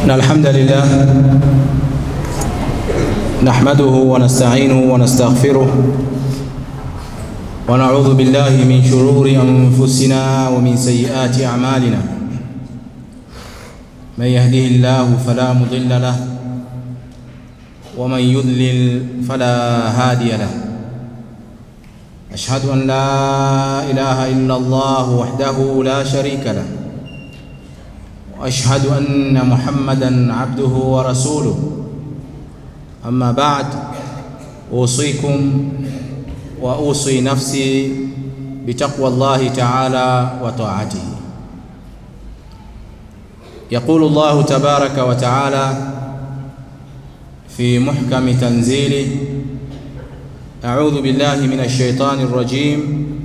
إن الحمد لله نحمده ونستعينه ونستغفره ونعوذ بالله من شرور أنفسنا ومن سيئات أعمالنا من يهده الله فلا مضل له ومن يضلل فلا هادي له أشهد أن لا إله إلا الله وحده لا شريك له واشهد ان محمدا عبده ورسوله اما بعد اوصيكم واوصي نفسي بتقوى الله تعالى وطاعته يقول الله تبارك وتعالى في محكم تنزيله اعوذ بالله من الشيطان الرجيم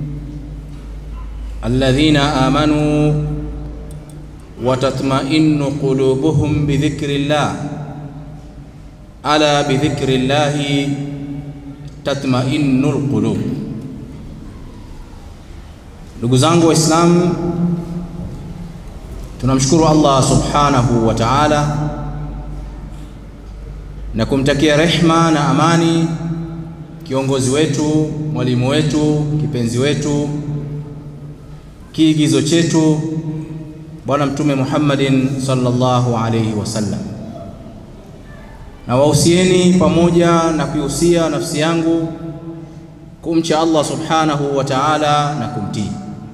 الذين امنوا وتطمئن قلوبهم بذكر الله ألا بذكر الله تطمئن القلوب ndugu zangu waislamu tunamshukuru allah subhanahu wa taala na kumtakia rehma na amani kiongozi wetu mwalimu wetu kipenzi wetu kiigizo chetu Bwana Mtume Muhammadin sallallahu alayhi wasallam. Na wahusieni pamoja na kuihusia nafsi yangu kumcha Allah subhanahu wa ta'ala na kumtii.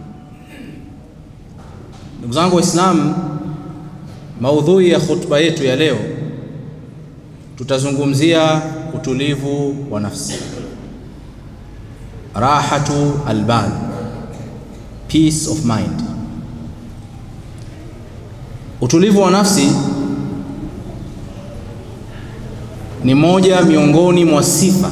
Ndugu zangu Waislamu, maudhui ya khutba yetu ya leo tutazungumzia utulivu wa nafsi, rahatu albal, peace of mind. Utulivu wa nafsi ni moja miongoni mwa sifa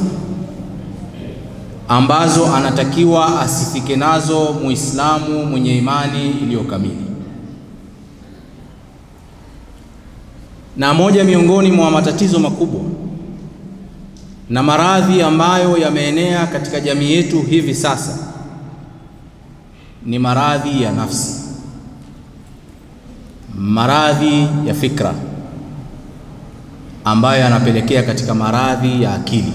ambazo anatakiwa asifike nazo Muislamu mwenye imani iliyokamili, na moja miongoni mwa matatizo makubwa na maradhi ambayo yameenea katika jamii yetu hivi sasa ni maradhi ya nafsi maradhi ya fikra ambayo yanapelekea katika maradhi ya akili.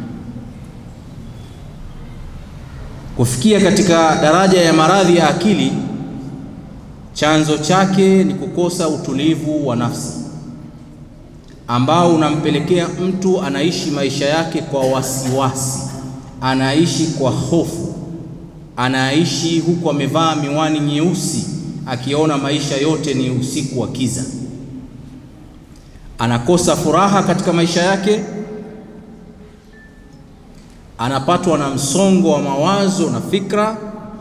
Kufikia katika daraja ya maradhi ya akili, chanzo chake ni kukosa utulivu wa nafsi ambao unampelekea mtu anaishi maisha yake kwa wasiwasi, anaishi kwa hofu, anaishi huku amevaa miwani nyeusi akiona maisha yote ni usiku wa kiza, anakosa furaha katika maisha yake, anapatwa na msongo wa mawazo na fikra,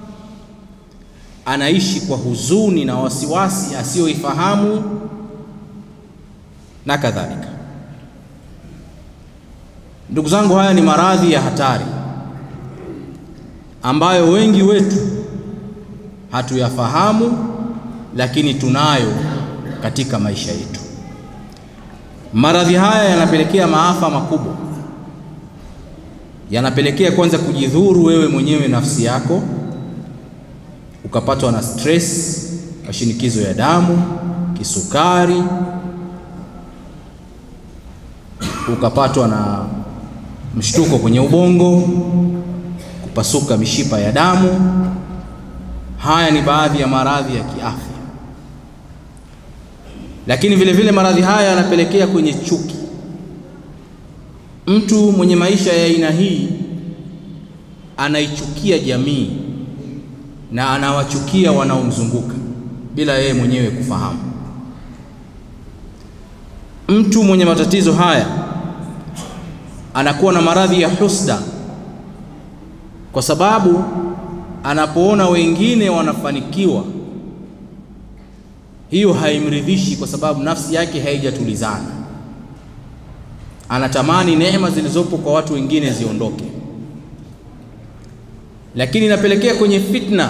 anaishi kwa huzuni na wasiwasi asiyoifahamu na kadhalika. Ndugu zangu, haya ni maradhi ya hatari ambayo wengi wetu hatuyafahamu lakini tunayo katika maisha yetu. Maradhi haya yanapelekea maafa makubwa, yanapelekea kwanza kujidhuru wewe mwenyewe nafsi yako, ukapatwa na stress, mashinikizo ya damu, kisukari, ukapatwa na mshtuko kwenye ubongo, kupasuka mishipa ya damu. Haya ni baadhi ya maradhi ya kiafya, lakini vile vile maradhi haya yanapelekea kwenye chuki. Mtu mwenye maisha ya aina hii anaichukia jamii na anawachukia wanaomzunguka bila yeye mwenyewe kufahamu. Mtu mwenye matatizo haya anakuwa na maradhi ya husda kwa sababu anapoona wengine wanafanikiwa, hiyo haimridhishi, kwa sababu nafsi yake haijatulizana. Anatamani neema zilizopo kwa watu wengine ziondoke, lakini inapelekea kwenye fitna,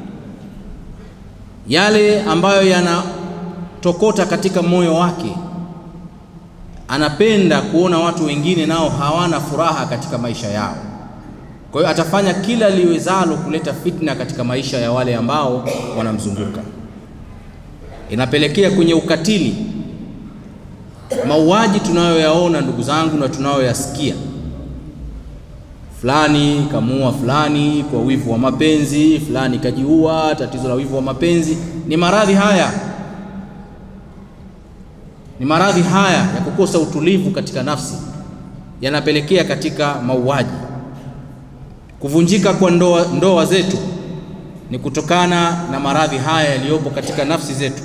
yale ambayo yanatokota katika moyo wake. Anapenda kuona watu wengine nao hawana furaha katika maisha yao. Kwa hiyo atafanya kila liwezalo kuleta fitna katika maisha ya wale ambao wanamzunguka. Inapelekea kwenye ukatili, mauaji tunayoyaona ndugu zangu na tunayoyasikia, fulani kamuua fulani kwa wivu wa mapenzi, fulani kajiua, tatizo la wivu wa mapenzi, ni maradhi haya, ni maradhi haya ya kukosa utulivu katika nafsi, yanapelekea katika mauaji. Kuvunjika kwa ndoa, ndoa zetu ni kutokana na maradhi haya yaliyopo katika nafsi zetu.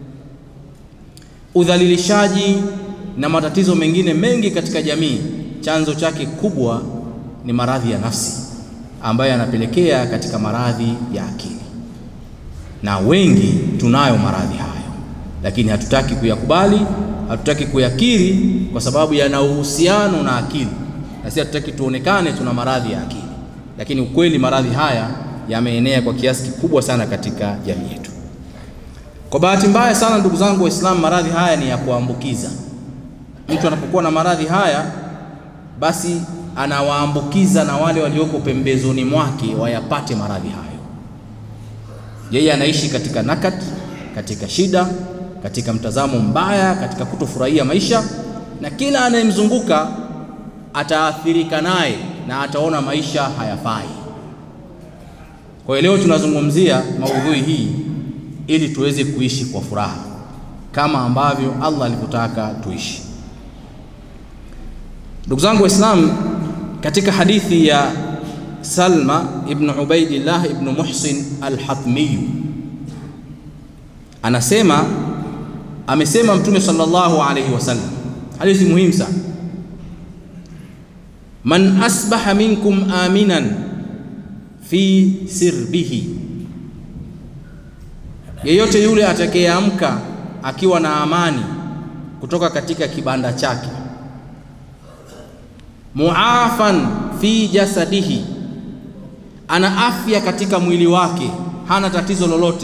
Udhalilishaji na matatizo mengine mengi katika jamii, chanzo chake kubwa ni maradhi ya nafsi ambayo yanapelekea katika maradhi ya akili, na wengi tunayo maradhi hayo, lakini hatutaki kuyakubali, hatutaki kuyakiri kwa sababu yana uhusiano na akili, na sisi hatutaki tuonekane tuna maradhi ya akili, lakini ukweli maradhi haya yameenea kwa kiasi kikubwa sana katika jamii yetu. Kwa bahati mbaya sana, ndugu zangu Waislamu, maradhi haya ni ya kuambukiza. Mtu anapokuwa na maradhi haya, basi anawaambukiza na wale walioko pembezoni mwake wayapate maradhi hayo. Yeye anaishi katika nakat, katika shida, katika mtazamo mbaya, katika kutofurahia maisha, na kila anayemzunguka ataathirika naye na ataona maisha hayafai. Kwa hiyo leo tunazungumzia maudhui hii ili tuweze kuishi kwa furaha kama ambavyo Allah alivyotaka tuishi. Ndugu zangu Waislamu, katika hadithi ya Salma ibn Ubaidillah ibn Muhsin al-Hatmi anasema, amesema Mtume sallallahu alayhi wasallam, hadithi muhimu sana, man asbaha minkum aminan fi sirbihi, yeyote yule atakayeamka akiwa na amani kutoka katika kibanda chake, muafan fi jasadihi, ana afya katika mwili wake, hana tatizo lolote,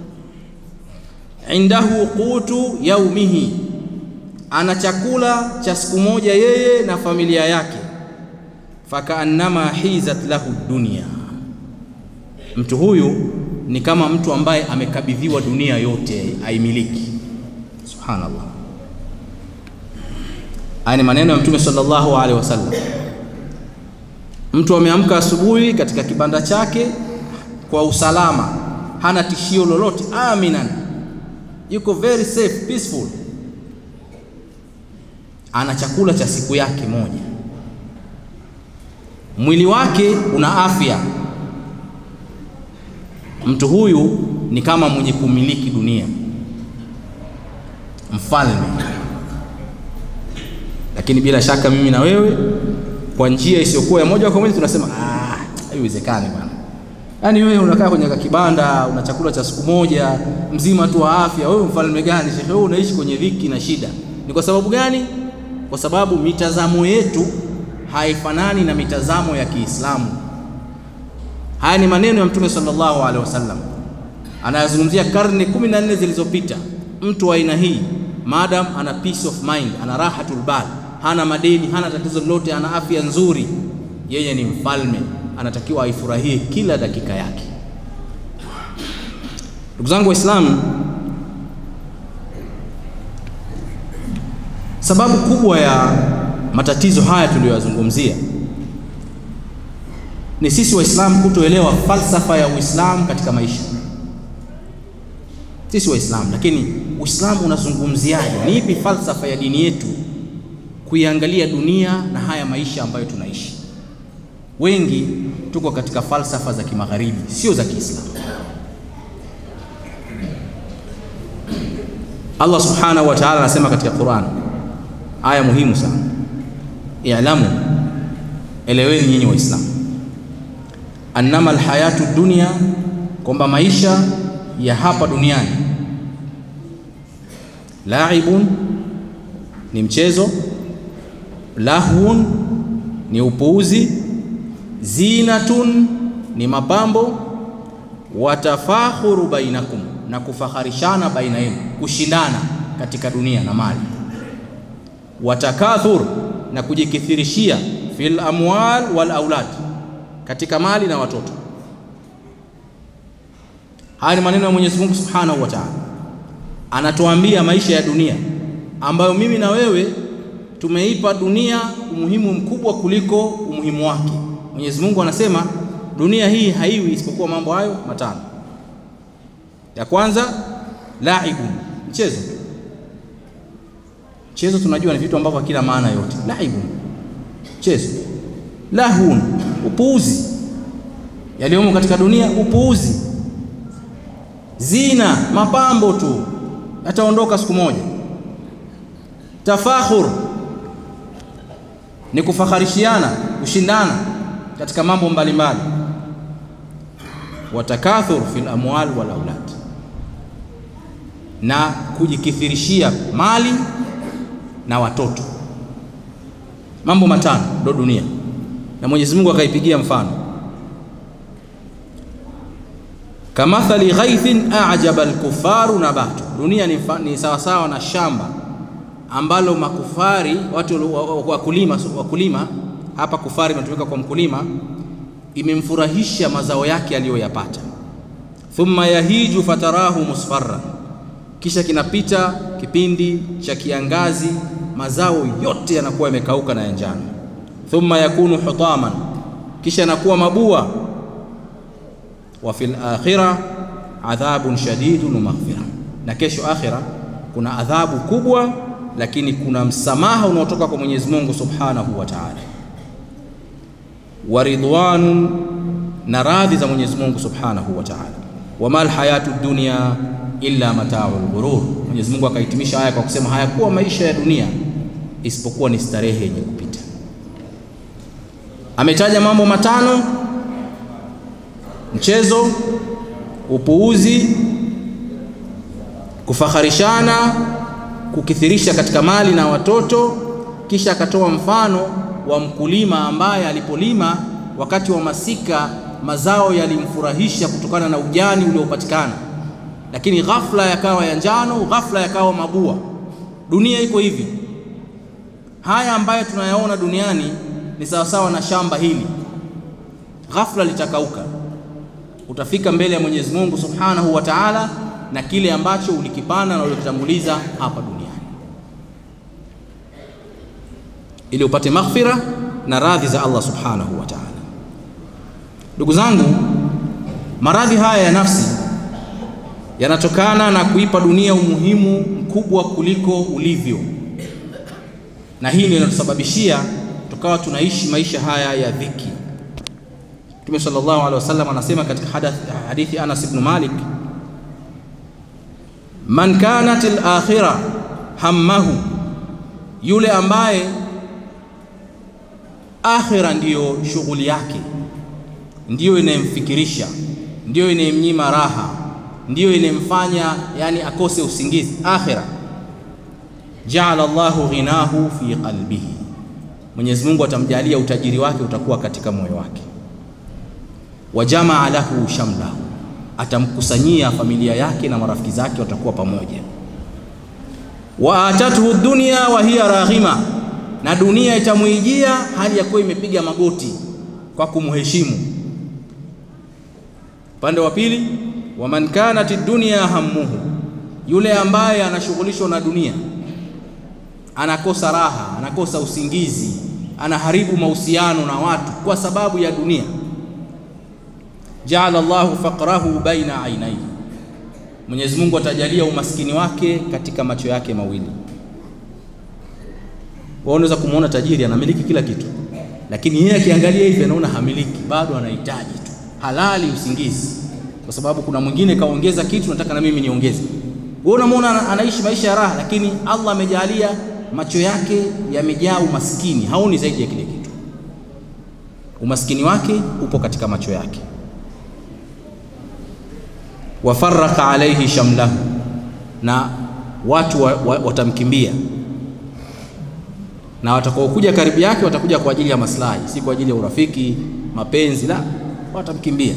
indahu qutu yaumihi, ana chakula cha siku moja yeye na familia yake, fakaannama hizat lahu dunia Mtu huyu ni kama mtu ambaye amekabidhiwa dunia yote aimiliki. Subhanallah, haya ni maneno ya Mtume sallallahu alaihi wasallam. Mtu ameamka asubuhi katika kibanda chake kwa usalama, hana tishio lolote, aminan, yuko very safe, peaceful, ana chakula cha siku yake moja, mwili wake una afya Mtu huyu ni kama mwenye kumiliki dunia, mfalme. Lakini bila shaka mimi na wewe kwa njia isiyokuwa ya moja kwa moja tunasema ah, haiwezekani bwana. Yaani wewe unakaa kwenye kibanda, una chakula cha siku moja mzima tu wa afya, wewe mfalme gani? Shekhe, wewe unaishi kwenye dhiki na shida. Ni kwa sababu gani? Kwa sababu mitazamo yetu haifanani na mitazamo ya Kiislamu. Haya ni maneno ya Mtume sallallahu alaihi wasallam, anayazungumzia karne kumi na nne zilizopita. Mtu wa aina hii madam ana peace of mind, ana rahatul bal, hana madeni, hana tatizo lolote, ana afya nzuri, yeye ni mfalme, anatakiwa aifurahie kila dakika yake. Ndugu zangu Waislamu, sababu kubwa ya matatizo haya tuliyoyazungumzia ni sisi Waislamu kutoelewa falsafa ya Uislamu katika maisha. Sisi Waislamu, lakini Uislamu unazungumziaje? Ni ipi falsafa ya dini yetu kuiangalia dunia na haya maisha ambayo tunaishi? Wengi tuko katika falsafa za kimagharibi, sio za Kiislamu. Allah subhanahu wa ta'ala anasema katika Qur'an, aya muhimu sana, i'lamu, eleweni nyinyi Waislamu annama alhayatu dunia, kwamba maisha ya hapa duniani laibun, ni mchezo, lahwun, ni upuuzi, zinatun, ni mapambo, watafakhuru bainakum, na kufaharishana baina yenu, kushindana katika dunia na mali, watakathur, na kujikithirishia fil amwal wal aulad katika mali na watoto. Haya ni maneno ya Mwenyezi Mungu Subhanahu wa Ta'ala, anatuambia maisha ya dunia ambayo mimi na wewe tumeipa dunia umuhimu mkubwa kuliko umuhimu wake. Mwenyezi Mungu anasema dunia hii haiwi isipokuwa mambo hayo matano. Ya kwanza laibun, mchezo. Mchezo tunajua ni vitu ambavyo havina maana yote. Laibun, mchezo. Lahun, upuuzi. Yaliyomo katika dunia upuuzi. Zina, mapambo tu, yataondoka siku moja. Tafakhur ni kufakharishiana, kushindana katika mambo mbalimbali. Watakathur fil amwal wal aulad, na kujikithirishia mali na watoto. Mambo matano ndo dunia, na Mwenyezi Mungu akaipigia mfano kamathali ghaithin a'jaba al-kuffaru nabatu. Dunia ni, ni sawasawa na shamba ambalo makufari watu wakulima, wakulima hapa kufari imetumika kwa mkulima, imemfurahisha mazao yake aliyoyapata. Thumma yahiju fatarahu musfarra, kisha kinapita kipindi cha kiangazi, mazao yote yanakuwa yamekauka na ya njano. Thumma yakunu hutaman, kisha yanakuwa mabua. Wa fil akhirah adhabun shadidun wa maghfira, na kesho akhira kuna adhabu kubwa lakini kuna msamaha unaotoka kwa Mwenyezi Mungu Subhanahu wa Ta'ala, wa ridwanun, na radhi za Mwenyezi Mungu Subhanahu wa Ta'ala. Wamal hayatu dunya illa mata'ul ghurur. Mwenyezi Mungu akahitimisha haya kwa kusema hayakuwa maisha ya dunia isipokuwa ni starehe yenye kupita. Ametaja mambo matano: mchezo, upuuzi, kufakharishana kukithirisha katika mali na watoto. Kisha akatoa mfano wa mkulima ambaye alipolima wakati wa masika mazao yalimfurahisha kutokana na ujani uliopatikana, lakini ghafla yakawa ya njano, ghafla yakawa mabua. Dunia iko hivi. Haya ambayo tunayaona duniani ni sawasawa na shamba hili, ghafla litakauka. Utafika mbele ya Mwenyezi Mungu Subhanahu wa Ta'ala na kile ambacho ulikipanda na ulikitanguliza hapa duniani ili upate maghfira na radhi za Allah Subhanahu wa Ta'ala. Ndugu zangu, maradhi haya ya nafsi yanatokana na kuipa dunia umuhimu mkubwa kuliko ulivyo, na hii ndio inatusababishia tukawa tunaishi maisha haya ya dhiki. Mtume sallallahu alaihi wasallam anasema katika hadithi Anas ibn Malik Man kanat al-akhirah hammahu, yule ambaye akhira ndiyo shughuli yake, ndiyo inayemfikirisha, ndiyo inayemnyima raha, ndiyo inayemfanya yani akose usingizi. Akhira, jaala Allahu ghinahu fi qalbihi, Mwenyezi Mungu atamjalia utajiri wake utakuwa katika moyo wake. Wa jamaa lahu shamlahu atamkusanyia familia yake na marafiki zake watakuwa pamoja. wa atatuhu dunya wa hiya raghima, na dunia itamwijia hali ya kuwa imepiga magoti kwa kumheshimu. Upande wa pili, wa man kanat dunya hammuhu, yule ambaye anashughulishwa na dunia, anakosa raha, anakosa usingizi, anaharibu mahusiano na watu kwa sababu ya dunia jaala Allahu faqrahu baina ainaihi, Mwenyezi Mungu atajalia umaskini wake katika macho yake mawili. Wao unaweza kumwona tajiri anamiliki kila kitu, lakini yeye akiangalia hivi anaona hamiliki, bado anahitaji tu halali usingizi, kwa sababu kuna mwingine kaongeza kitu, nataka na mimi niongeze. Wewe unamwona anaishi maisha ya raha, lakini Allah amejalia macho yake yamejaa umaskini, haoni zaidi ya kile kitu. Umaskini wake upo katika macho yake wafaraka alaihi shamlahu, na watu wa, wa, watamkimbia na watakaokuja karibu yake watakuja kwa ajili ya maslahi, si kwa ajili ya urafiki, mapenzi, la, watamkimbia.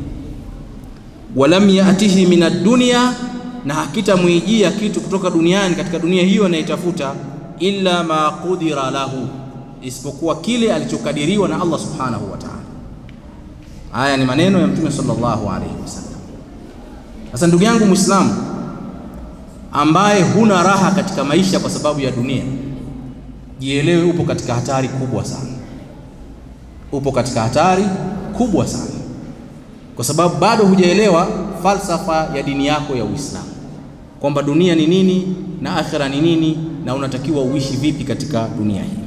Walam yatihi min ad-dunya, na hakitamwijia kitu kutoka duniani katika dunia hiyo anaitafuta, illa ma qudira lahu, isipokuwa kile alichokadiriwa na Allah subhanahu wa ta'ala. Haya ni maneno ya Mtume sallallahu alaihi wasallam. Sasa ndugu yangu Muislamu, ambaye huna raha katika maisha kwa sababu ya dunia, jielewe upo katika hatari kubwa sana, upo katika hatari kubwa sana, kwa sababu bado hujaelewa falsafa ya dini yako ya Uislamu, kwamba dunia ni nini na akhira ni nini na unatakiwa uishi vipi katika dunia hii.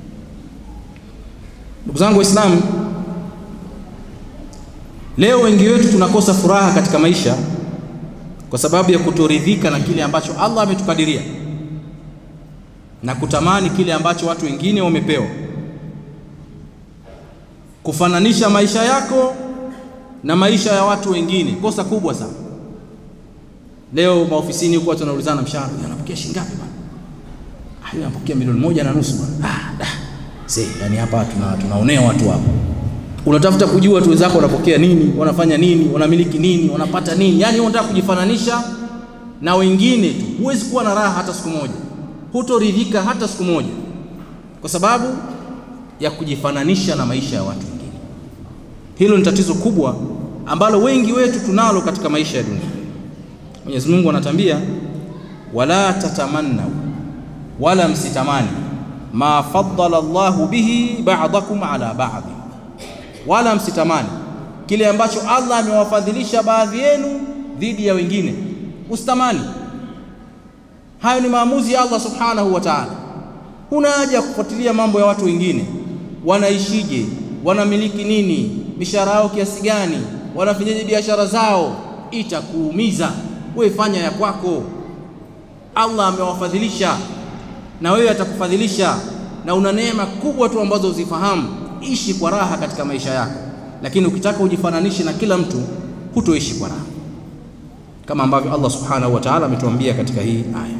Ndugu zangu Waislamu, leo wengi wetu tunakosa furaha katika maisha kwa sababu ya kutoridhika na kile ambacho Allah ametukadiria na kutamani kile ambacho watu wengine wamepewa, kufananisha maisha yako na maisha ya watu wengine, kosa kubwa sana. Leo maofisini huko watu wanaulizana mshahara, anapokea shilingi ngapi bwana? Ah, yule anapokea milioni moja na nusu bwana. Ah, da. See, yani hapa tuna tunaonea watu hapa. Unatafuta kujua watu wenzako wanapokea nini, wanafanya nini, wanamiliki nini, wanapata nini. Yaani unataka kujifananisha na wengine tu. Huwezi kuwa na raha hata siku moja. Hutoridhika hata siku moja. Kwa sababu ya kujifananisha na maisha ya watu wengine. Hilo ni tatizo kubwa ambalo wengi wetu tunalo katika maisha ya dunia. Mwenyezi Mungu anatambia wala tatamanna wala msitamani ma faddala Allahu bihi ba'dakum ala ba'd, wala msitamani kile ambacho Allah amewafadhilisha baadhi yenu dhidi ya wengine, usitamani. Hayo ni maamuzi ya Allah subhanahu wa ta'ala. Huna haja ya kufuatilia mambo ya watu wengine, wanaishije, wanamiliki nini, mishahara yao kiasi gani, wanafanyaje biashara zao, itakuumiza. Wewe fanya ya kwako. Allah amewafadhilisha na wewe atakufadhilisha, na una neema kubwa tu ambazo uzifahamu. Ishi kwa raha katika maisha yako, lakini ukitaka ujifananishe na kila mtu, hutoishi kwa raha, kama ambavyo Allah subhanahu wa ta'ala ametuambia katika hii aya.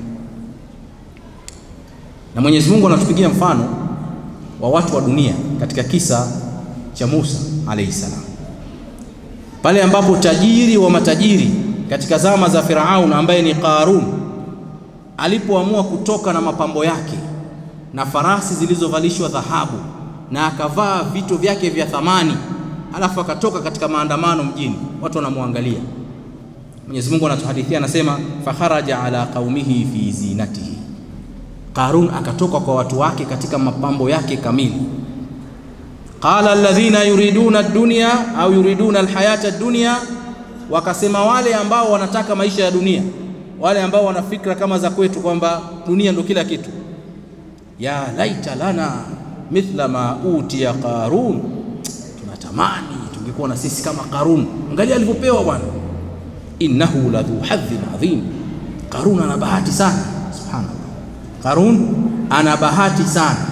Na Mwenyezi Mungu anatupigia mfano wa watu wa dunia katika kisa cha Musa alayhi salam, pale ambapo tajiri wa matajiri katika zama za Firaun ambaye ni Qarun alipoamua kutoka na mapambo yake na farasi zilizovalishwa dhahabu na akavaa vito vyake vya thamani, alafu akatoka katika maandamano mjini, watu wanamwangalia. Mwenyezi Mungu anatuhadithia anasema, fakharaja ala qaumihi fi zinatihi, Qarun akatoka kwa watu wake katika mapambo yake kamili. Qala alladhina yuriduna ad-dunya au yuriduna alhayata ad-dunya, wakasema wale ambao wanataka maisha ya dunia wale ambao wana fikra kama za kwetu kwamba dunia ndio kila kitu, ya laita lana mithla ma utiya Qarun, tunatamani tungekuwa na sisi kama Qarun. Angalia alivyopewa bwana, innahu ladhu hadhin adhim. Qarun ana bahati sana, subhanallah. Qarun ana bahati sana,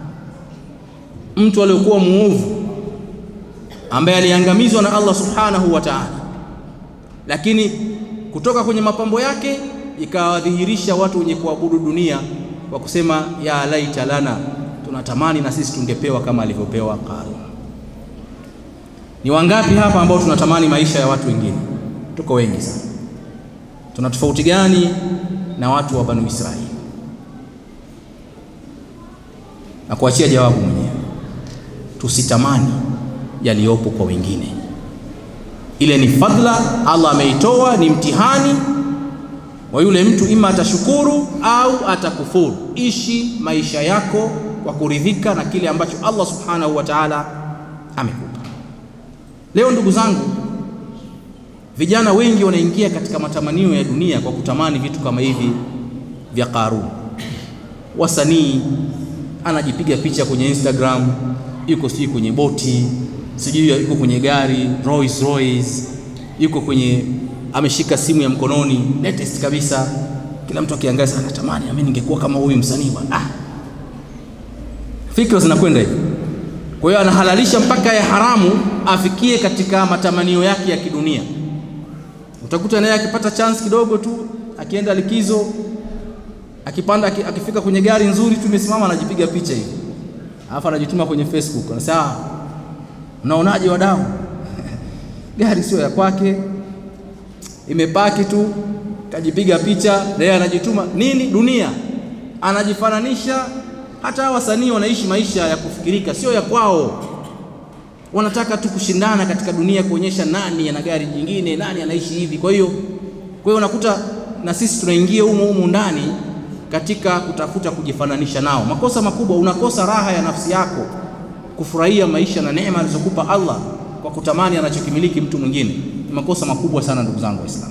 mtu aliyokuwa muovu ambaye aliangamizwa na Allah subhanahu wa ta'ala, lakini kutoka kwenye mapambo yake ikawadhihirisha watu wenye kuabudu dunia kwa kusema ya laita lana, tunatamani na sisi tungepewa kama alivyopewa Qarun. Ni wangapi hapa ambao tunatamani maisha ya watu wengine? Tuko wengi sana. Tuna tofauti gani na watu wa Banu Israili? Na kuachia jawabu mwenyewe, tusitamani yaliyopo kwa wengine ile ni fadhila Allah ameitoa, ni mtihani wa yule mtu, ima atashukuru au atakufuru. Ishi maisha yako kwa kuridhika na kile ambacho Allah subhanahu wa ta'ala amekupa. Leo ndugu zangu, vijana wengi wanaingia katika matamanio ya dunia kwa kutamani vitu kama hivi vya Qarun. Wasanii anajipiga picha kwenye Instagram, yuko sijui kwenye boti sijui yuko kwenye gari Rolls Royce, yuko kwenye ameshika simu ya mkononi latest kabisa. Kila mtu akiangalia sana, natamani mimi ningekuwa kama huyu msanii bwana. Ah, fikra zinakwenda hivi. Kwa hiyo anahalalisha mpaka ya haramu afikie katika matamanio yake ya kidunia. Utakuta naye akipata chance kidogo tu, akienda likizo, akipanda, akifika kwenye gari nzuri tu imesimama, anajipiga picha hivi, alafu anajituma kwenye Facebook, anasema Unaonaje wadau? gari sio ya kwake, imepaki tu, kajipiga picha, naye anajituma nini? Dunia anajifananisha. Hata wasanii wanaishi maisha ya kufikirika, sio ya kwao. Wanataka tu kushindana katika dunia, kuonyesha nani ana gari jingine, nani anaishi hivi. Kwa hiyo kwa hiyo unakuta na sisi tunaingia humo humo ndani katika kutafuta kujifananisha nao. Makosa makubwa, unakosa raha ya nafsi yako kufurahia maisha na neema alizokupa Allah kwa kutamani anachokimiliki mtu mwingine. Ni makosa makubwa sana, ndugu zangu Waislamu.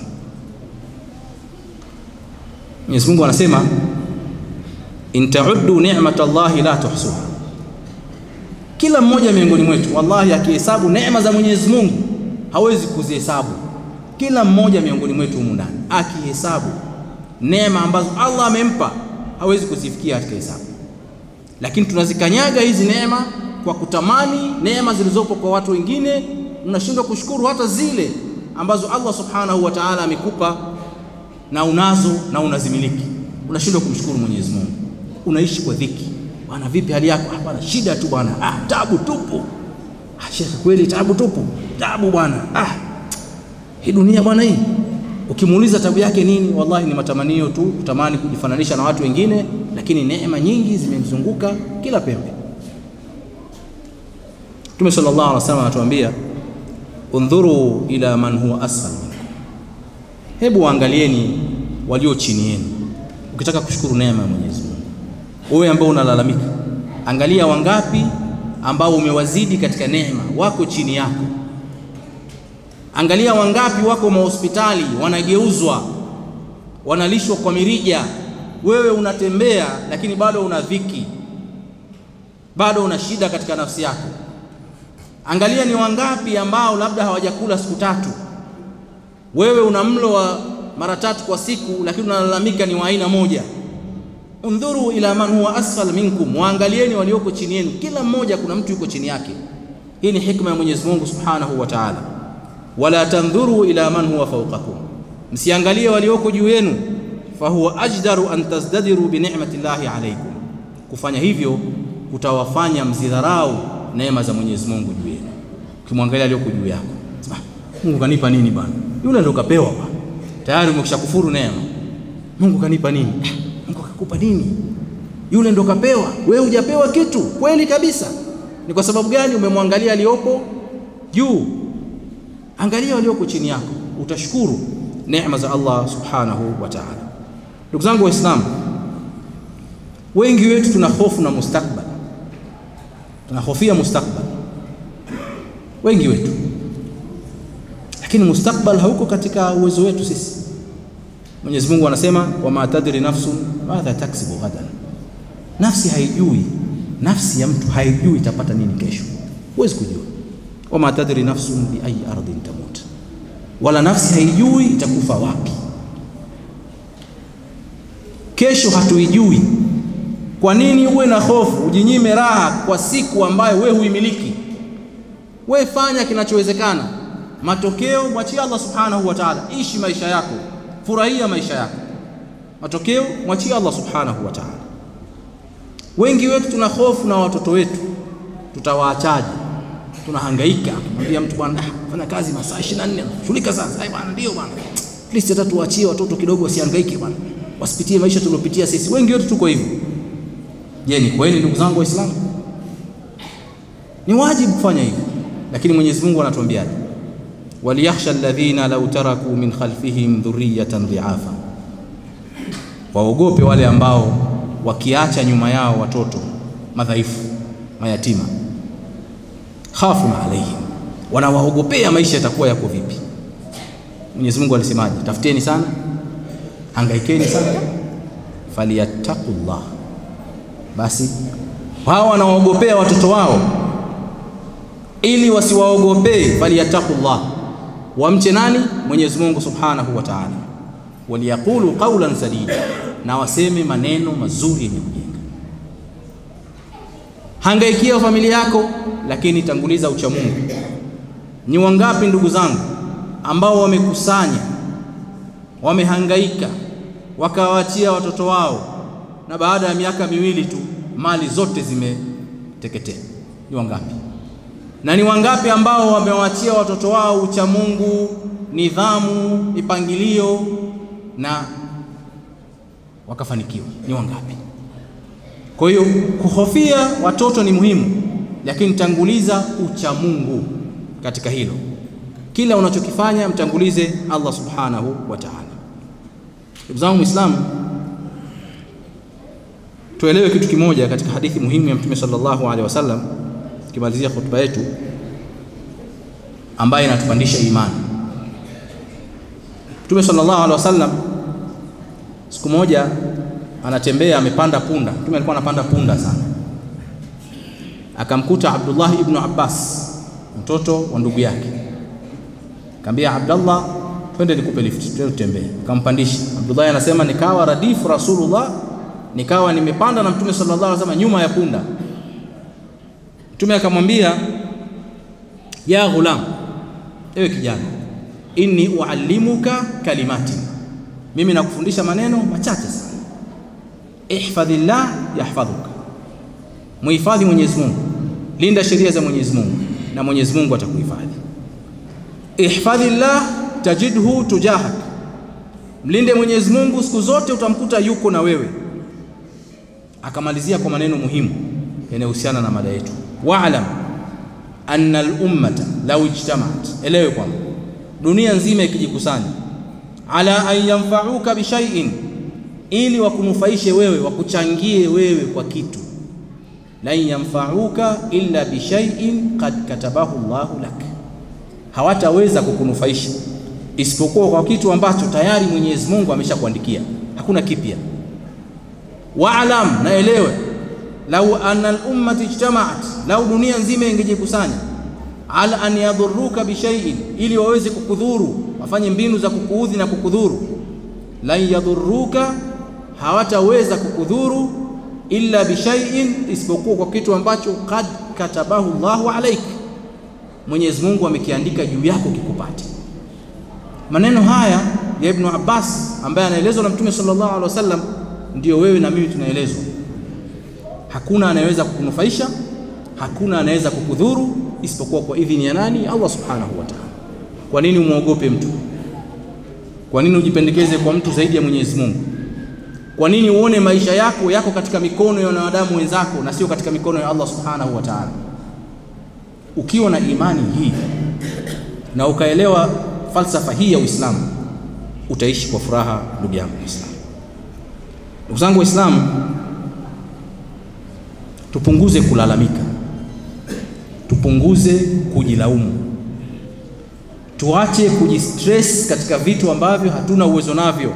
Mwenyezi Mungu anasema in ta'uddu ni'mata Allahi la tuhsuha. Kila mmoja miongoni mwetu wallahi akihesabu neema za Mwenyezi Mungu hawezi kuzihesabu. Kila mmoja miongoni mwetu humu ndani akihesabu neema ambazo Allah amempa hawezi kuzifikia katika hesabu, lakini tunazikanyaga hizi neema kwa kutamani neema zilizopo kwa watu wengine. Unashindwa kushukuru hata zile ambazo Allah subhanahu wa ta'ala amekupa na unazo na unazimiliki, unashindwa kumshukuru Mwenyezi Mungu. Unaishi kwa dhiki bwana, vipi hali yako? Ah bwana, shida tu bwana, ah tabu tupu. Ah shekhe, kweli tabu tupu, tabu bwana, ah hii dunia bwana hii. Ukimuuliza tabu yake nini, wallahi ni matamanio tu, kutamani kujifananisha na watu wengine, lakini neema nyingi zimemzunguka kila pembe. Mtume sallallahu alaihi wasallam anatuambia undhuru ila man huwa asfal minkum, hebu waangalieni walio chini yenu. Ukitaka kushukuru neema ya Mwenyezi Mungu, wewe ambao unalalamika, angalia wangapi ambao umewazidi katika neema, wako chini yako. Angalia wangapi wako mahospitali, wanageuzwa, wanalishwa kwa mirija, wewe unatembea, lakini bado una dhiki, bado una shida katika nafsi yako. Angalia ni wangapi ambao labda hawajakula siku tatu, wewe una mlo wa mara tatu kwa siku, lakini unalalamika ni wa aina moja. Undhuru ila man huwa asfal minkum, waangalieni walioko chini yenu. Kila mmoja kuna mtu yuko chini yake. Hii ni hikma ya Mwenyezi Mungu Subhanahu wa Ta'ala. Wala tandhuru ila man huwa fawqakum, msiangalie walioko juu yenu. Fahuwa ajdaru an tazdadiru bi ni'mati llahi alaykum, kufanya hivyo kutawafanya mzidharau neema za Mwenyezi Mungu juu yenu. Ukimwangalia aliyoko juu yako, sema Mungu kanipa nini bwana? Yule ndo kapewa bwana, tayari umekishakufuru neema. Mungu kanipa nini? Mungu akakupa nini? Yule ndo kapewa, wewe hujapewa kitu. Kweli kabisa. Ni kwa sababu gani? Umemwangalia aliyopo juu. Angalia walioko chini yako, utashukuru neema za Allah subhanahu wa ta'ala. Ndugu zangu Waislamu, wengi wetu tuna hofu na mustakbali tunahofia mustakbal, wengi wetu, lakini mustakbal hauko katika uwezo wetu sisi. Mwenyezi Mungu anasema wama tadri nafsun madha taksibu ghadan, nafsi haijui, nafsi ya mtu haijui itapata nini kesho, huwezi kujua. Wama tadri nafsun bi ayi ardhin tamut, wala nafsi haijui itakufa wapi kesho, hatuijui. Kwa nini uwe na hofu, ujinyime raha kwa siku ambayo we huimiliki? We fanya kinachowezekana, matokeo mwachie Allah subhanahu wa ta'ala. Ishi maisha yako, furahia maisha yako, matokeo mwachie Allah subhanahu wa ta'ala. Wengi wetu tuna hofu na watoto wetu, tutawaachaje? Tunahangaika kumwambia mtu bwana, ah, fanya kazi masaa 24 shughulika sasa. Ai bwana, ndio bwana, at least hata tuachie watoto kidogo, wasihangaike bwana, wasipitie maisha tuliopitia sisi. Wengi wetu tuko hivyo. Je, ni kweli ndugu zangu Waislamu? Ni wajibu kufanya hivyo, lakini Mwenyezi Mungu anatuambiaje? waliyakhsha alladhina law taraku min khalfihim dhurriyatan dhiafa, waogope wale ambao wakiacha nyuma yao watoto madhaifu mayatima. khafun alaihim, wanawaogopea maisha yatakuwa yako vipi. Mwenyezi Mungu alisemaje? Tafuteni sana, hangaikeni sana, falyattaqullah basi wao wanawaogopea watoto wao ili wasiwaogopee, falyattaqullah, wamche nani? Mwenyezi Mungu subhanahu wa ta'ala. Waliyaqulu qawlan sadida, na waseme maneno mazuri yenye kujenga. Hangaikia familia yako, lakini tanguliza ucha Mungu. Ni wangapi ndugu zangu ambao wamekusanya, wamehangaika, wakawaachia watoto wao na baada ya miaka miwili tu mali zote zimeteketea. Ni wangapi? Na ni wangapi ambao wamewaachia watoto wao ucha Mungu, nidhamu, mipangilio na wakafanikiwa? Ni wangapi? Kwa hiyo kuhofia watoto ni muhimu, lakini tanguliza ucha Mungu katika hilo. Kila unachokifanya mtangulize Allah subhanahu wa ta'ala. Ndugu zangu Muislamu, tuelewe kitu kimoja katika hadithi muhimu ya Mtume sallallahu alaihi wasallam, tukimalizia hotuba yetu ambaye inatupandisha imani. Mtume sallallahu alaihi wasallam siku moja anatembea, amepanda punda. Mtume alikuwa anapanda punda sana, akamkuta Abdullah ibn Abbas, mtoto wa ndugu yake, akamwambia Abdullah, twende nikupe lift, twende tutembee. Akampandisha. Abdullah anasema nikawa radifu Rasulullah, nikawa nimepanda na Mtume sallallahu alaihi wasallam nyuma ya punda. Mtume akamwambia ya ghulam, ewe kijana, inni uallimuka kalimati, mimi nakufundisha maneno machache sana. Ihfadhillah yahfadhuka, muhifadhi Mwenyezi Mungu, linda sheria za Mwenyezi Mungu na Mwenyezi Mungu atakuhifadhi. Ihfadhillah tajidhu tujahak, mlinde Mwenyezi Mungu siku zote utamkuta yuko na wewe. Akamalizia kwa maneno muhimu yanayohusiana na mada yetu, waalam anna al-ummata law ijtamaat, elewe kwamba dunia nzima ikijikusanya, ala an yanfa'uka bi shay'in, ili wakunufaishe wewe, wakuchangie wewe kwa kitu, lan yanfa'uka illa bi shay'in qad katabahu Allahu lak, hawataweza kukunufaisha isipokuwa kwa kitu ambacho tayari Mwenyezi Mungu ameshakuandikia, hakuna kipya. Waalam, na elewe lau anna al-ummati ijtamaat, lau dunia nzima ingejikusanya ala an yadhuruka bishaiin, ili waweze kukudhuru, wafanye mbinu za kukuudhi na kukudhuru. Lan yadhuruka, hawataweza kukudhuru illa bishaiin, isipokuwa kwa kitu ambacho kad katabahu Allahu alaik, Mwenyezi Mungu amekiandika juu yako kikupate. Maneno haya ya Ibnu Abbas ambaye anaelezwa na Mtume sallallahu alaihi wasallam, ndiyo wewe na mimi tunaelezwa. Hakuna anayeweza kukunufaisha, hakuna anaweza kukudhuru isipokuwa kwa idhini ya nani? Allah subhanahu wa ta'ala. Kwa nini umwogope mtu? Kwa nini ujipendekeze kwa mtu zaidi ya Mwenyezi Mungu? Kwa nini uone maisha yako yako katika mikono ya wanadamu wenzako na sio katika mikono ya Allah subhanahu wa ta'ala? Ukiwa na imani hii na ukaelewa falsafa hii ya Uislamu, utaishi kwa furaha, ndugu yangu Muislamu. Ndugu zangu Waislamu, tupunguze kulalamika, tupunguze kujilaumu, tuache kujistress katika vitu ambavyo hatuna uwezo navyo,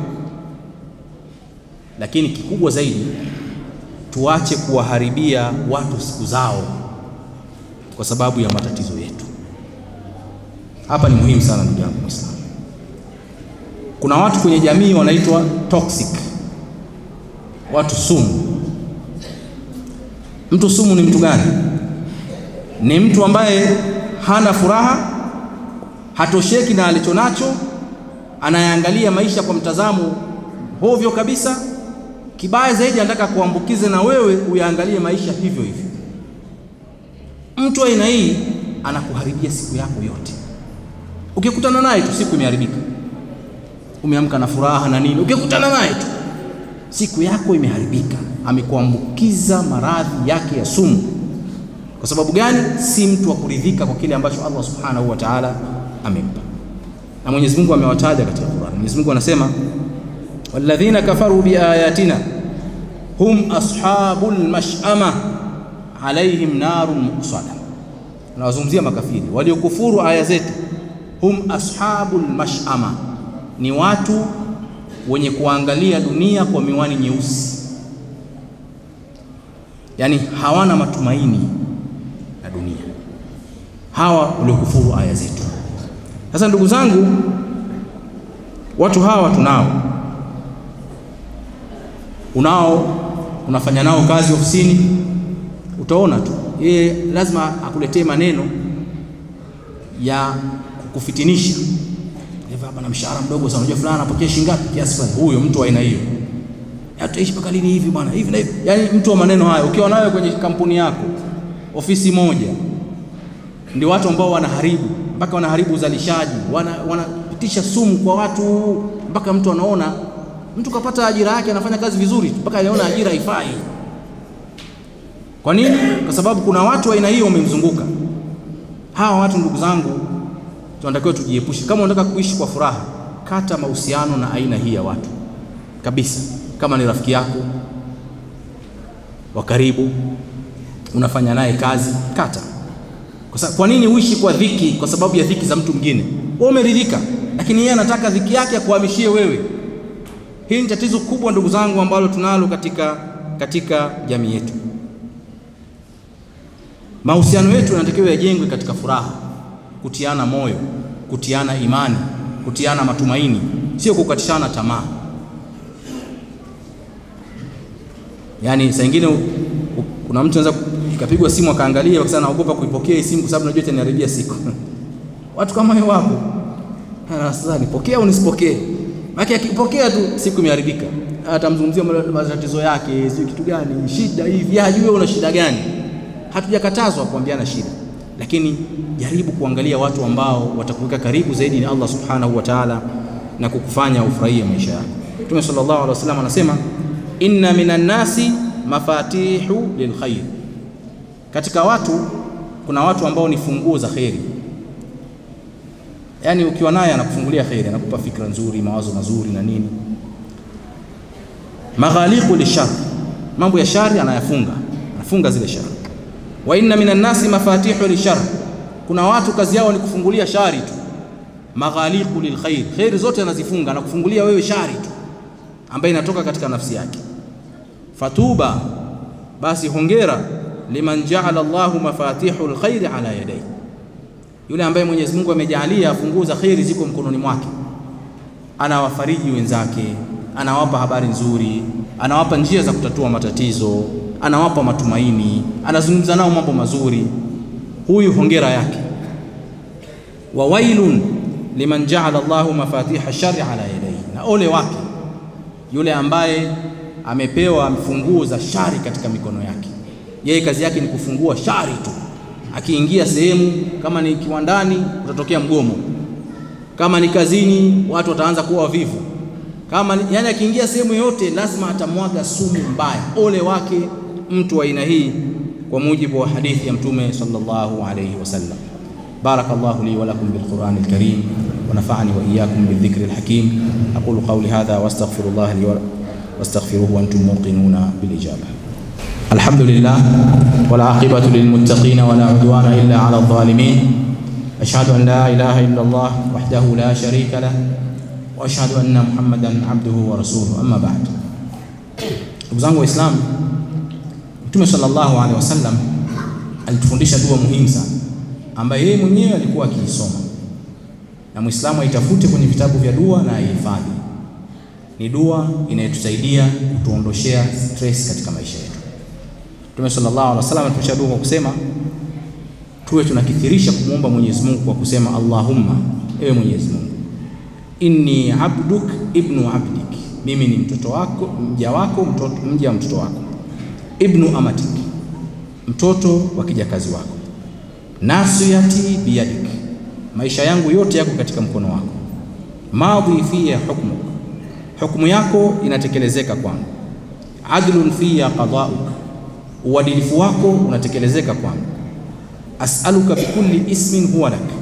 lakini kikubwa zaidi, tuache kuwaharibia watu siku zao kwa sababu ya matatizo yetu. Hapa ni muhimu sana, ndugu yangu Muislamu. Kuna watu kwenye jamii wanaitwa toxic, watu sumu. Mtu sumu ni mtu gani? Ni mtu ambaye hana furaha, hatosheki na alicho nacho, anayeangalia maisha kwa mtazamo hovyo kabisa. Kibaya zaidi, anataka kuambukize na wewe uyaangalie maisha hivyo hivyo. Mtu aina hii anakuharibia siku yako yote. Ukikutana naye tu siku imeharibika, umeamka na furaha na nini, ukikutana naye tu siku yako imeharibika. Amekuambukiza maradhi yake ya sumu. Kwa sababu gani? Si mtu wa kuridhika kwa kile ambacho Allah subhanahu wa ta'ala amempa, na Mwenyezi Mungu amewataja katika Qur'an. Mwenyezi Mungu anasema walladhina kafaru biayatina hum ashabul mash'ama alaihim narun muqsada. Anawazungumzia makafiri waliokufuru aya zetu. Hum ashabul mash'ama, ni watu wenye kuangalia dunia kwa miwani nyeusi, yaani hawana matumaini na dunia, hawa waliokufuru aya zetu. Sasa ndugu zangu, watu hawa tunao, unao unafanya nao kazi ofisini, utaona tu yeye lazima akuletee maneno ya kukufitinisha hapa na mshahara mdogo sana, unajua fulani anapokea shilingi ngapi? Kiasi fulani. Huyo mtu wa aina hiyo, tutaishi mpaka lini hivi bwana, hivi na hivi, yaani mtu wa maneno hayo ukiwa nayo kwenye kampuni yako, ofisi moja, ndio watu ambao wanaharibu mpaka wanaharibu uzalishaji, wanapitisha wana sumu kwa watu, mpaka mtu anaona mtu kapata ajira yake, anafanya kazi vizuri mpaka anaona ajira haifai. Kwa nini? Kwa sababu kuna watu wa aina hiyo wamemzunguka. Hawa watu ndugu zangu tunatakiwa tujiepushe. Kama unataka kuishi kwa furaha, kata mahusiano na aina hii ya watu. kabisa. Kama ni rafiki yako wa karibu, unafanya naye kazi, kata. Kwa, sa, kwa nini uishi kwa dhiki kwa sababu ya dhiki za mtu mwingine? Wewe umeridhika, lakini yeye anataka dhiki yake akuhamishie wewe. Hili ni tatizo kubwa ndugu zangu, ambalo tunalo katika, katika jamii yetu. Mahusiano yetu yanatakiwa yajengwe katika furaha, kutiana moyo, kutiana imani, kutiana matumaini, sio kukatishana tamaa. Yaani saa nyingine kuna mtu anaweza ikapigwa simu akaangalia, akasema naogopa kuipokea hii simu kwa sababu najua itaniharibia siku. Watu kama hao wapo. Sasa nipokee au nisipokee? Maana akipokea tu siku imeharibika. Atamzungumzia matatizo yake, sio kitu gani, shida hivi, hajui wewe una shida gani. Hatujakatazwa kuambiana shida, lakini jaribu kuangalia watu ambao watakuweka karibu zaidi na Allah subhanahu wa ta'ala na kukufanya ufurahie maisha yako. Mtume sallallahu alaihi wasallam anasema inna minan nasi mafatihu lilkhair, katika watu kuna watu ambao ni funguo za kheri. Yaani ukiwa naye anakufungulia kheri, anakupa fikra nzuri, mawazo mazuri na nini. Maghaliqu lishar, mambo ya shari anayafunga, anafunga zile shari. Wa inna minan nasi mafatihu lishar, kuna watu kazi yao ni kufungulia shari tu. Maghaliqu lilkhair, kheri zote anazifunga, anakufungulia wewe shari tu ambayo inatoka katika nafsi yake. Fatuba, basi hongera, liman jaala Allahu mafatihu lkhairi ala yadayhi, yule ambaye Mwenyezi Mungu amejaalia funguo za kheri ziko mkononi mwake. Anawafariji wenzake, anawapa habari nzuri, anawapa njia za kutatua matatizo, anawapa matumaini, anazungumza nao mambo mazuri. Huyu hongera yake. Wa wailun liman jaala Allahu mafatiha shari ala yadayhi, na ole wake yule ambaye amepewa funguo za shari katika mikono yake. Yeye kazi yake ni kufungua shari tu. Akiingia sehemu, kama ni kiwandani, utatokea mgomo. Kama ni kazini, watu wataanza kuwa wavivu. Kama ni, yani akiingia sehemu yoyote lazima atamwaga sumu mbaya. Ole wake mtu wa aina hii, kwa mujibu wa hadithi ya Mtume sallallahu alayhi wasallam. Barakallahu li wa lakum bil Qur'anil Karim wa nafa'ani wa iyyakum bil dhikril hakim. Aqulu qawli hadha wa astaghfirullah li wa واستغفروه وانتم موقنون بالاجابه. الحمد لله والعاقبه للمتقين ولا عدوان الا على الظالمين. اشهد ان لا اله الا الله وحده لا شريك له واشهد ان محمدا عبده ورسوله اما بعد. Ndugu zangu Waislamu, Mtume sallallahu alaihi wasallam alitufundisha dua muhimu sana ambayo yeye mwenyewe alikuwa akiisoma, na Muislamu aitafute kwenye vitabu vya dua na aihifadhi ni dua inayotusaidia kutuondoshea stress katika maisha yetu. Mtume sallallahu alaihi wasallam atulisha dua kwa kusema tuwe tunakithirisha kumwomba Mwenyezi Mungu kwa kusema Allahumma, ewe Mwenyezi Mungu, inni abduk ibnu abdik, mimi ni mtoto wako, mja wako, mtoto, mja wa mtoto wako, ibnu amatik, mtoto wa kijakazi wako, nasiyati biyadik, maisha yangu yote yako katika mkono wako, madhi fiya hukmuk hukumu yako inatekelezeka kwangu. Adlun fiya qadauk, uadilifu wako unatekelezeka kwangu. As'aluka bikulli ismin huwa lak,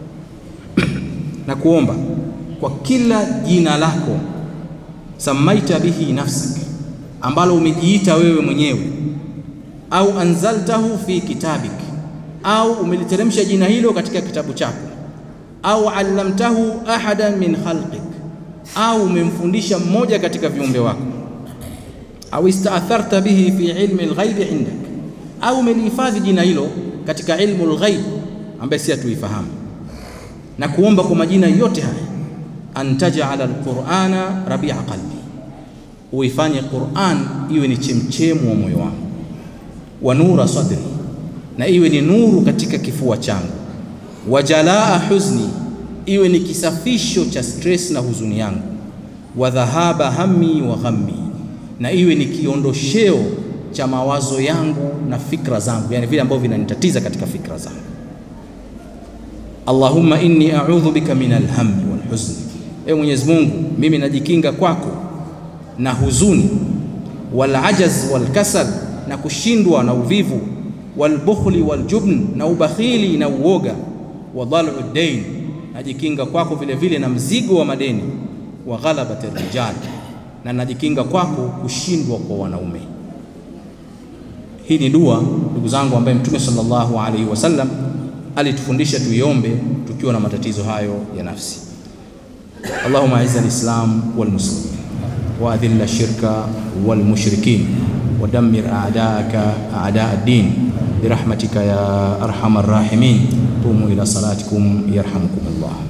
na kuomba kwa kila jina lako, samaita bihi nafsak, ambalo umejiita wewe mwenyewe, au anzaltahu fi kitabik, au umeliteremsha jina hilo katika kitabu chako, au allamtahu ahadan min khalqik au umemfundisha mmoja katika viumbe wako, au istaatharta bihi fi ilmi alghaibi indak, au umelihifadhi jina hilo katika ilmu alghaib ambaye si hatuifahamu. Na kuomba kwa majina yote haya, antajala alqur'ana rabia qalbi, uifanye Qur'an iwe ni chemchemu wa moyo wangu, wa nura sadri, na iwe ni nuru katika kifua changu, wa jalaa huzni iwe ni kisafisho cha stress na huzuni yangu, wa dhahaba hammi wa ghammi, na iwe ni kiondosheo cha mawazo yangu na fikra zangu, yani vile ambavyo vinanitatiza katika fikra zangu. Allahumma inni a'udhu bika min alhammi wal huzni, ewe Mwenyezi Mungu, mimi najikinga kwako na huzuni, wal ajaz wal kasal, na kushindwa na uvivu, wal bukhli wal jubn, na ubakhili na uoga, wa dhalu dain najikinga kwako vile vile na mzigo wa madeni, wa ghalabati rijal, na najikinga kwako kushindwa kwa wanaume. Hii ni dua ndugu zangu, ambaye Mtume sallallahu alaihi wasallam alitufundisha tuiombe tukiwa na matatizo hayo ya nafsi. Allahumma aizza alislam walmuslimin wa adhilla shirka walmushrikin wa dammir a'daaka a'daa ad-din birahmatika ya arhamar rahimin. Qumu ila salatikum yarhamukumullah.